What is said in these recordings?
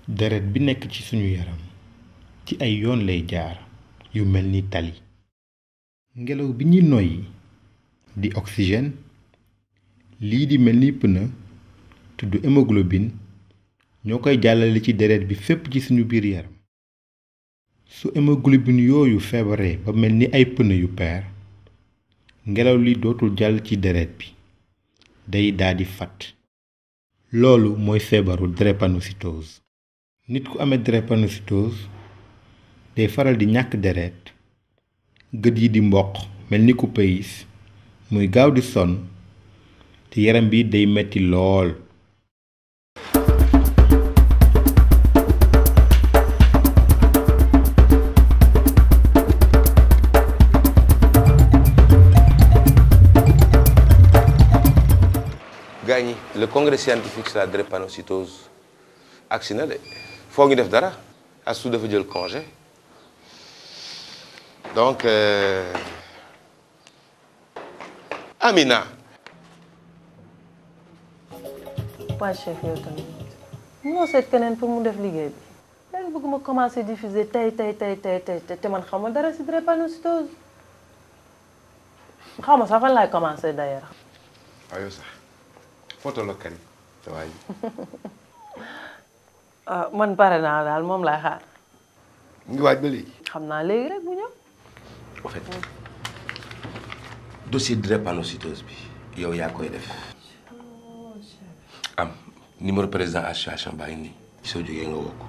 deret bi nekk ci suñu yaram ci ay yoon lay jaar yu mel ni tali ngelaw bi ñuy noyyi di oxygène lii di mel ni pneu tudd hémoglobine ñoo koy jàllale ci deret bi fépp ci suñu biir yaram su hémoglobine yooyu feebaree ba mel ni ay pneu yu peer ngelaw li dootul jàll ci deret bi day daldi fat loolu mooy feebaru drépanocytose nit ku amee drépanocytose day faral di ñàkk deret gët yi di mboq mel ni ku payis muy gaaw di sonn te yaram bi day metti lool gars ñi le congrès scientifique sur la drépanocytose agsi na de foo ngi def dara Astou dafa jël congé donc euh... Amina waa chef yow tamit munoo seet keneen pour mu def liggéey bi léegi bëgg ma commencer diffuser tey tey tey tey tey te man xaw ma dara si drépanocytose xaw ma sax fan laay commencer d'ailleurs. waaw yow sax photo la Karim sa waay ah man pare naa daal moom laay xaar mu ngi waaj ba léegi xam naa léegi rek bu ñëw. en fait dossier drépanocytose bi yow yaa koy def am numéro président association baa ngi nii soo jógee nga woo ko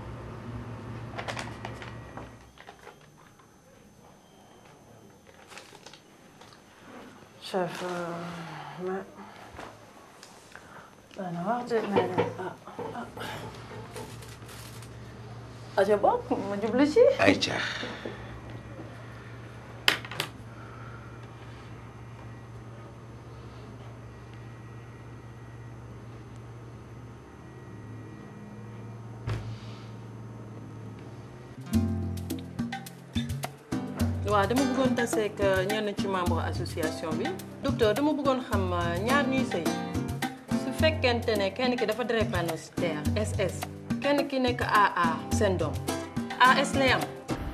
chef mais dana wax de mais ah ah. aja bokk ma jublu ci. ay caax waaw dama bëggoon taseeg ñenn ci membre association bi docteur dama bëggoon xam ñaar ñuy sëy su fekkente ne kenn ki dafa drépanocytaire SS kenn ki nekk AA seen doom AS lay am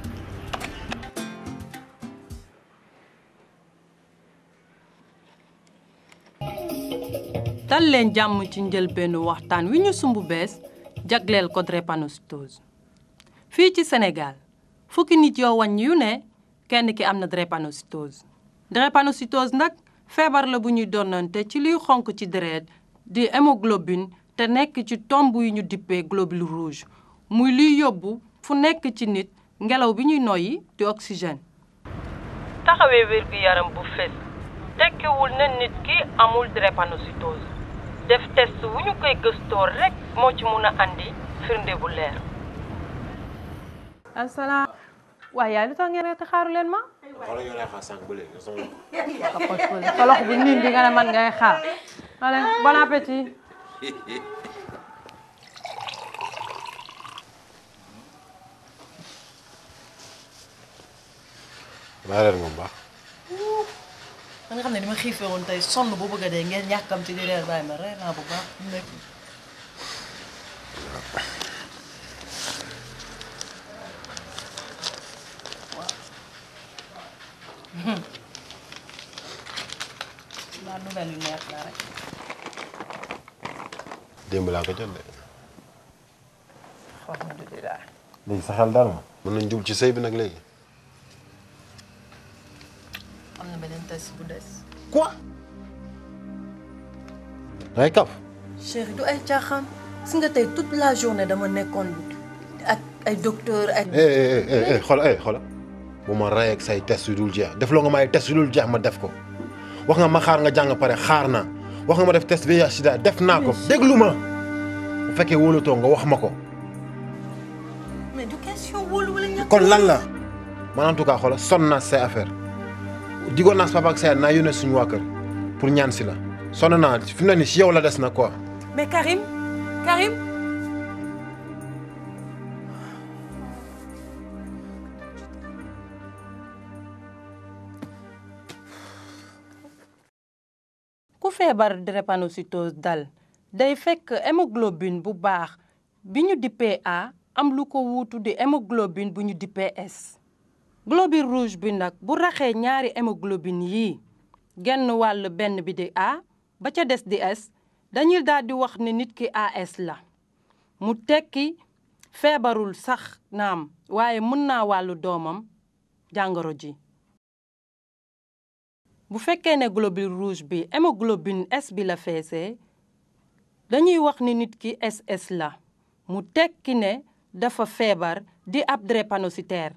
dal leen jàmm ci njëlbeenu waxtaan wi ñu sumb bees jagleel ko drépanocytose fii ci Sénégal fukki nit yoo wàññi yu ne kenn ki am na drépanocytose drépanocytose nag feebar la bu ñuy donnante ci liy xonk ci deret di hémoglobine te nekk ci tomb yu ñu dippee globule rouge muy liy yóbbu fu nekk ci nit ngelaw bi ñuy noyyi di oxygène. taxawee wér gu yaram bu fés tekkiwul ne nit ki amul drépanocytose def test wu ñu koy gëstoo rek moo ci mun a andi firnde bu leer. asalaam. waaye yaay lu tax ngeen ne te xaaru leen ma. xoolal yow lay xaar sànq ba léegi sama sa loxo bu niin bi nga ne man ngay xaar. allez bon appétit. maa reer moom baax da nga xam ne dama xiifee woon tey sonn bu bëgg a dee ngeen yàkkamti di reer bàyyi ma reer naa bu baax nekk waaw nouvelle yu neex la rek démb laa ko jot de alhamdulilah. léegi sa xel daal ma mën nañ jub ci sëy bi nag léegi am na beneen test bu des quoi dangay kaf chéri du ay caaxaan si nga tey toute la journée dama nekkoon ak ay docteur ak eh eh eh eh xool eh xool bu ma rey ak say test yu dul jeex def loo nga may test yu dul jeex ma def ko wax nga ma xaar nga jàng pare xaar naa wax nga ma def test VIH sida def naa ko déglu ma bu fekkee wóolatoo nga wax ma ko mais du question wóolu wala ñàkk kon lan la man en tout cas xoolal sonn naa say affaire digoon naa sa papa ak sa yaay naa yónnee suñu waa kër pour ñaan si la sonn naa fi mu ne nii si yow la des na quoi mais Karim Karim ku feebar drépanocytose dal day fekk hémoglobine bu baax bi ñu dippee A am lu ko wuutu di hémoglobine bu ñu dippee S globule rouge bi nag bu raxee ñaari hémoglobine yii genn wàll benn bi di A ba ca des di S dañuy daal di wax ni nit ki AS la mu tekki feebarul sax naam waaye mën naa wàllu doomam jàngoro ji bu fekkee ne globule rouge bi hémoglobine S bi la feesee dañuy wax ni nit ki SS la mu tekki ne dafa feebar di ab drépanocytaire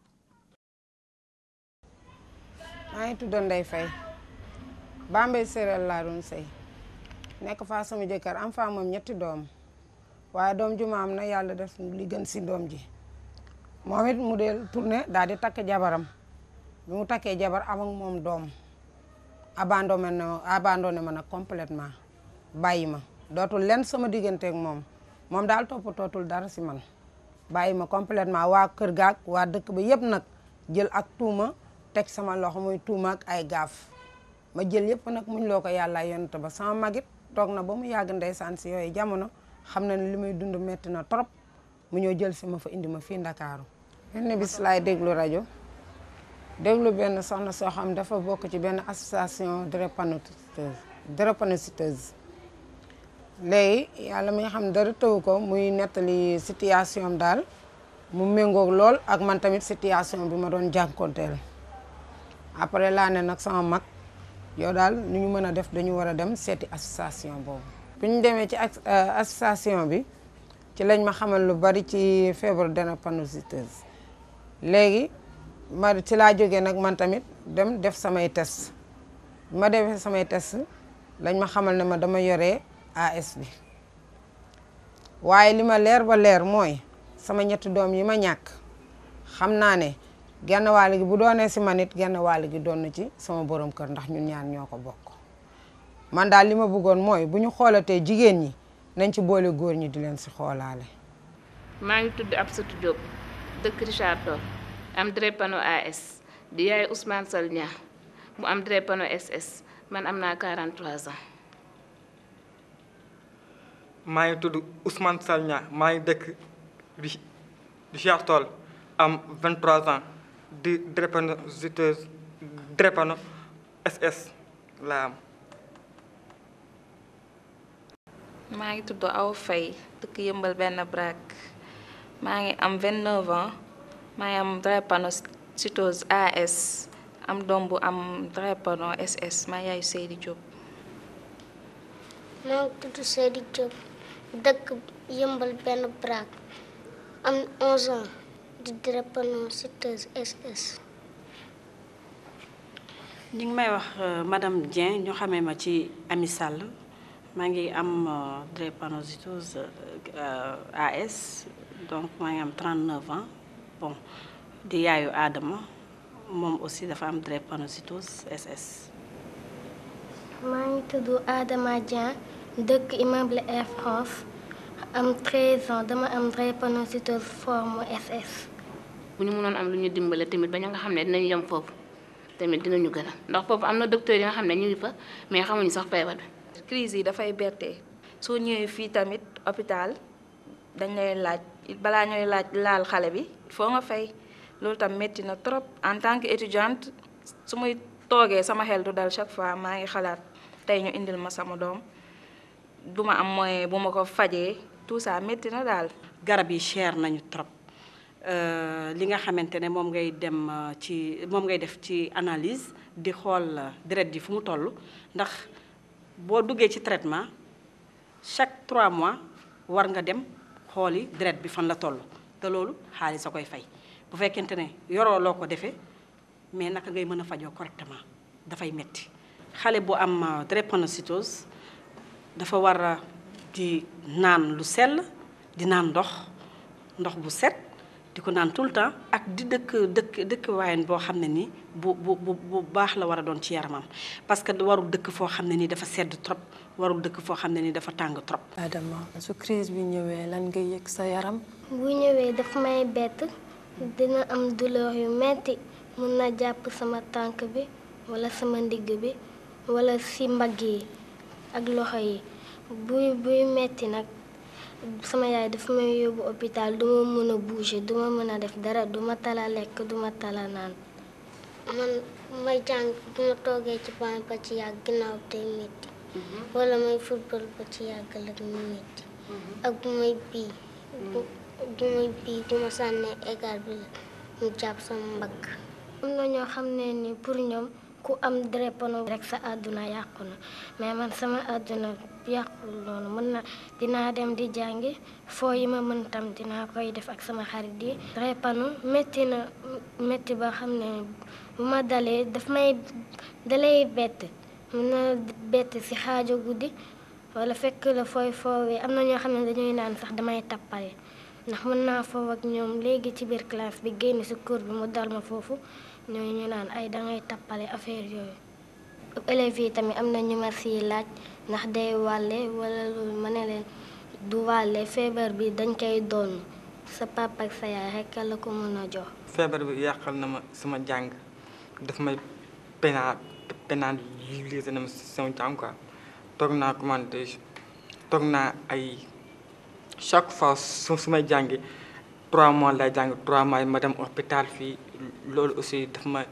maa ngi tudd Ndeye Faye Bambey séeréer laa doon sëy nekk faa sama jëkkër am faa moom ñetti doom waaye doom ju ma am na yàlla def li gën si doom ji moom it mu dee tourné daal di takk jabaram bi mu takkee jabar am ak moom doom abandonné na abandonné ma nag complètement bàyyi ma dootul lenn sama digganteeg moom moom daal toppatootul dara si man bàyyi ma complètement waa kër gaak waa dëkk ba yëpp nag jël ak tuuma teg sama loxo muy tuuma ak ay gaaf ma jël yëpp nag muñ loo ko yàlla yonent ba sama magit toog na ba mu yàgg ndeysaan si yooyu jamono xam na ne li may dund metti na trop mu ñëw jël si ma fa indi ma fii Ndakaaru benn bis laay déglu rajo déglu benn soxna soo xam dafa bokk ci benn association drépanocyteuse drépanocyteuse léegi yàlla mi nga xam dara tëwu ko muy nettali situation am daal mu méngoog lool ak man tamit situation bi ma doon jànkonteel après laa ne nag sama mag yow daal nu ñu mën a def dañu war a dem seeti association boobu bi ñu demee ci association bi ci lañ ma xamal lu bari ci feebaru drépanocyteuse léegi ma ci laa jógee nag man tamit dem def samay test bi ma defee samay test lañ ma xamal ne ma dama yoree AS bi waaye li ma leer ba leer mooy sama ñetti doom yi ma ñàkk xam naa ne genn wàll gi bu doonee si man it genn wàll gi doon na ci sama borom kër ndax ñun ñaan ñoo ko bokk man daal li ma bëggoon mooy bu ñu xoolatee jigéen ñi nañ ci boole góor ñi di leen si xoolaale. maa ngi tudd Absatou Diop dëkk Richard Toll am drépano AS di yaay Ousmane Sall Nia mu am drépano SS man am naa 43 ans. maa ngi tudd Ousmane Sall Nia maa ngi dëkk Richard Toll am 23 ans di drépanocyteuse drépano SS laa am. maa ngi tudd Awa Faye dëkk yëmbal benn braak maa ngi am 29 ans maa ngi am drépanocytose AS am doom bu am drépano SS maa yaayu Seydi Diop. maa ngi tudd Seydi Diop dëkk yëmbal benn braak am 11 ans di drépanocytose SS. ñi ngi may wax madame Dieng ñu xamee ma ci Ami Sall. maa ngi am drépanocytose AS donc maa ngi am 39 ans bon di yaayu Adama moom aussi dafa am drépanocytose SS. maa ngi tudd Adama Dieng dëkk immeuble Air France am 13 ans dama am drépanocytose forme SS. bu ñu mënoon am lu ñu dimbale tamit ba ña nga xam ne dinañu yem foofu tamit dinañu gën a ndax foofu am na docteur yi nga xam ne ñu ngi fa mais xamuñu sax feebar bi. crise yi dafay bette soo ñëwee fii tamit hôpital dañ lay laaj balaa ñooy laaj laal xale bi foo nga fay loolu tam métti na trop en tant que étudiante su muy toogee sama xel du dal chaque fois maa ngi xalaat tey ñu indil ma sama doom du ma am moyen bu ma ko fajee tout ça métti na daal. garab yi cher nañu trop li nga xamante ne moom ngay dem ci moom ngay def ci analyse di xool deret ji fu mu toll ndax. boo duggee ci traitement chaque 3 mois war nga dem xooli deret bi fan la toll te loolu xaalis a koy fay bu fekkente ne yoroo loo ko defee mais naka ngay mën a fajoo correctement dafay metti xale bu am drépanocytose dafa war a di naan lu sell di naan ndox ndox bu set di ko naan tout le temps ak di dëkk dëkk dëkk waayen boo xam ne ni bu bu bu bu baax la war a doon ci yaramam parce que warul dëkk foo xam ne ni dafa sedd trop warul dëkk foo xam ne ni dafa tàng trop. Adama su crise bi ñëwee lan nga yëg sa yaram. bu ñëwee daf may bett dina am douleur yu metti mun na jàpp sama tànk bi wala sama ndigg bi wala si mbagg yi ak loxo yi buy buy metti nag sama yaay dafa may yóbbu hôpital du ma mën a bouger du ma mën a def dara du ma tala lekk du ma tala naan man may jàng bu ma toogee ci banc ba ci yàgg ginnaaw tey métti wala may football ba ci yàgg la mu métti ak bu may bii bu may bii du ma sànnee égal bi la mu jàpp sama mbagg am na ñoo xam ne ni pour ñoom ku am drépano rek sa àdduna yàqu na mais man sama àdduna yàqul noonu mën na dinaa dem di jàngi foo yi ma mën tam dinaa koy def ak sama xarit yi drépano métti na métti ba xam ne bu ma dalee daf may dalay bett mën na bett si xaajo guddi wala fekk la fooy foowee am na ñoo xam ne dañuy naan sax damay tappale ndax mën naa foofu ak ñoom léegi ci biir classe bi génn si cours bi mu dal ma foofu ñooñu ñu naan ay dangay tappale affaire yooyu élèves yi tamit am na ñu ma siy laaj ndax day wàlle wala loolu ma ne leen du wàlle feebar bi dañ koy doon sa papa ak sa yaay rekk la ko mën a jox feebar bi yàqal na ma sama jàng daf may pénal pénalisé na ma sama jàng quoi toog naa commenté toog naa ay chaque fois su su may jàngi trois mois lay jàng trois mois ma dem hôpital fii loolu aussi daf ma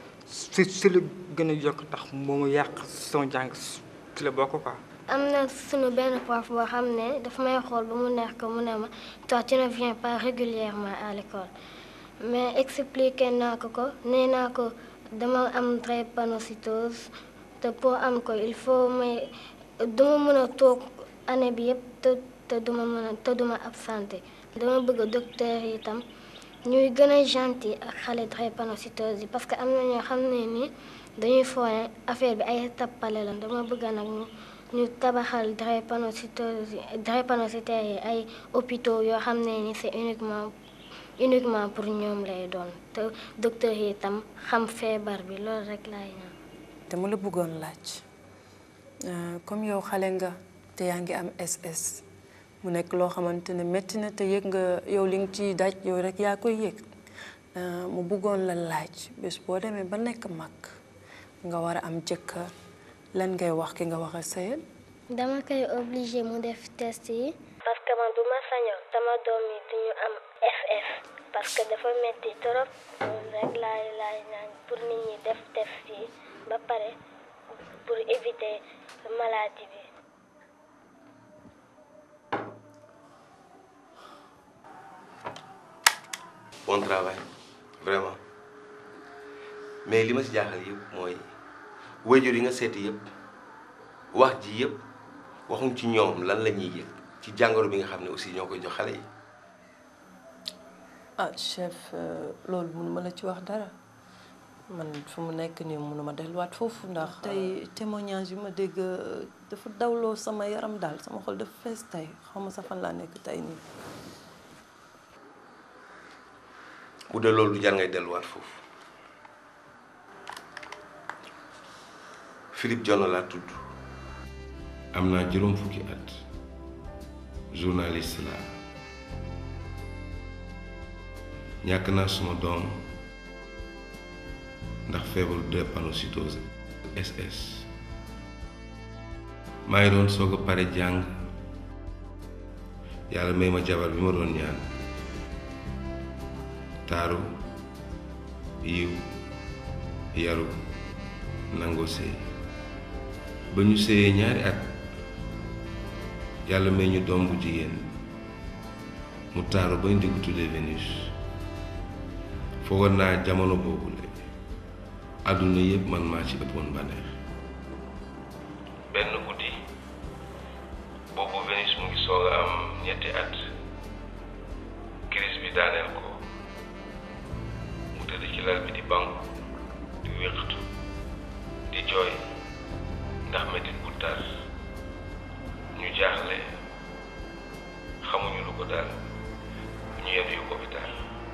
si si lu gën a yokk tax moo ma yàq sama jàng si la bokk quoi. am na sunu benn prof boo xam ne daf may xool ba mu neex ko mu ne ma toi tu ne viens pas régulièrement à l'école mais expliqué naa ko ko nee naa ko dama am drépanocytose te pour am ko il faut may duma mën a toog année bi yëpp te te duma mën a te duma absenté dama bëgg docteur yi itam ñuy gën a gentil ak xale drépanocytose yi parce que am na ñoo xam ne ni dañuy foone affaire bi ay tappale la dama bëgg nag ñu ñu tabaxal drépanocytose yi drépanocytaires yi ay hôpitaux yoo xam ne ni c'est uniquement uniquement pour ñoom lay doon te docteur yi itam xam feebar bi loolu rek laay ñaan dama la bëggoon laaj comme yow xale nga te yaa ngi am SS mu nekk loo xamante ne métti na te yëg nga yow li nga ciy daj yow rek yaa koy yëg mu bëggoon la laaj bés boo demee ba nekk mag nga war a am jëkkër lan ngay wax ki nga wax a sëyal dama koy obligé mu def test yi parce que man bu ma sañoon sama doom yi duñu am FF parce que dafa metti trop loolu rek laay laay naan pour nit ñi def test yi ba pare pour éviter maladie bi bon travail vraiment mais li ma si jaaxal yëpp mooy wayjur yi nga seeti yëpp wax ji yëpp waxuñ ci ñoom lan la ñuy yëg ci jàngoro bi nga xam ne aussi ñoo koy jox xale yi. ah chef loolu mënuma la ci wax dara man fu mu nekk nii mënuma delluwaat foofu ndax. tey témoignage yu ma dégg dafa dawloo sama yaram daal sama xol dafa fees tey xaw ma sa fan laa nekk tey nii. bu dee loolu du jar ngay delluwaat foofu Philippe Dione laa tudd am naa juróom fukki at journaliste laa ñàkk naa suma doom ndax feebaru drépanocytose SS maa ngi doon soog a pare jàng yàlla may ma jabar bi ma doon ñaan taaru yiw yaru nangoo sëy ba ñu sëyee ñaari at yàlla may ñu doom bu jigéen mu taaru bañ di ko tuddee Vénus foogoon naa jamono boobu la àdduna yépp man maa ci ëppoon bànneex benn guddi boobu Vénus mu ngi soog a am ñetti at crise bi daaneel ko mu tëdd ci lal bi di banku di wéqatu di jooy ndax metit bu tar ñu jaaxle xamuñu lu ko dal ñu yenu yu hôpital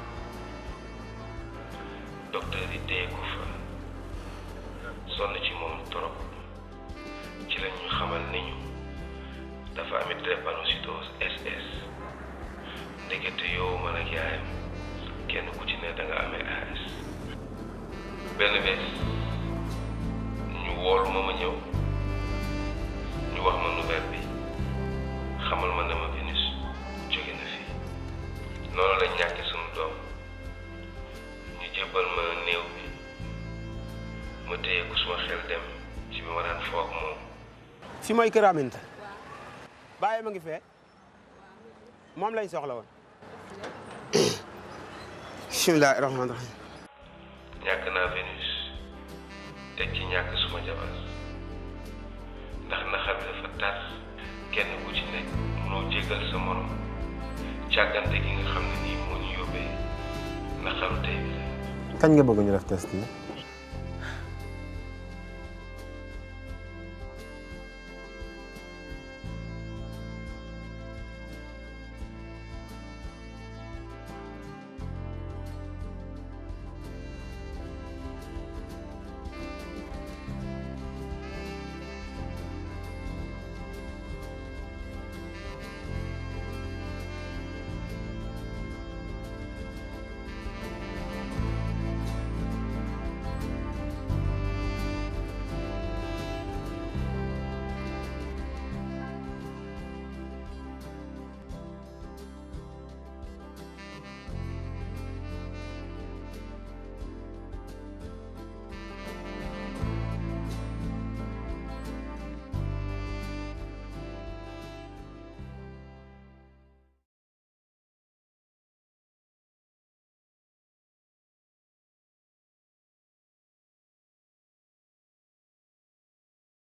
docteur yi téye ko fa sonn ci moom trop ci la ñu xamal ni ñu dafa amit drépanocytose SS ndekete yow man ak yaayam kenn ku ci ne da nga amee AS benn bés ñu woolu ma ma ñëw ñu wax ma nouvelle bi xamal ma ne ma Vénus fi mooy kër Aminta bàyyi ma ngi fee moom lañ soxla woon bismillahi rahmaani rahim ñàkk naa Vénus teg ci ñàkk suma jabar ndax naxar bi dafa tar kenn ku ci nekk mënoo jégal sa morom càggante gi nga xam ne nii moo ñu yóbbee naxaru tey bi kañ nga bëgg ñu def test yi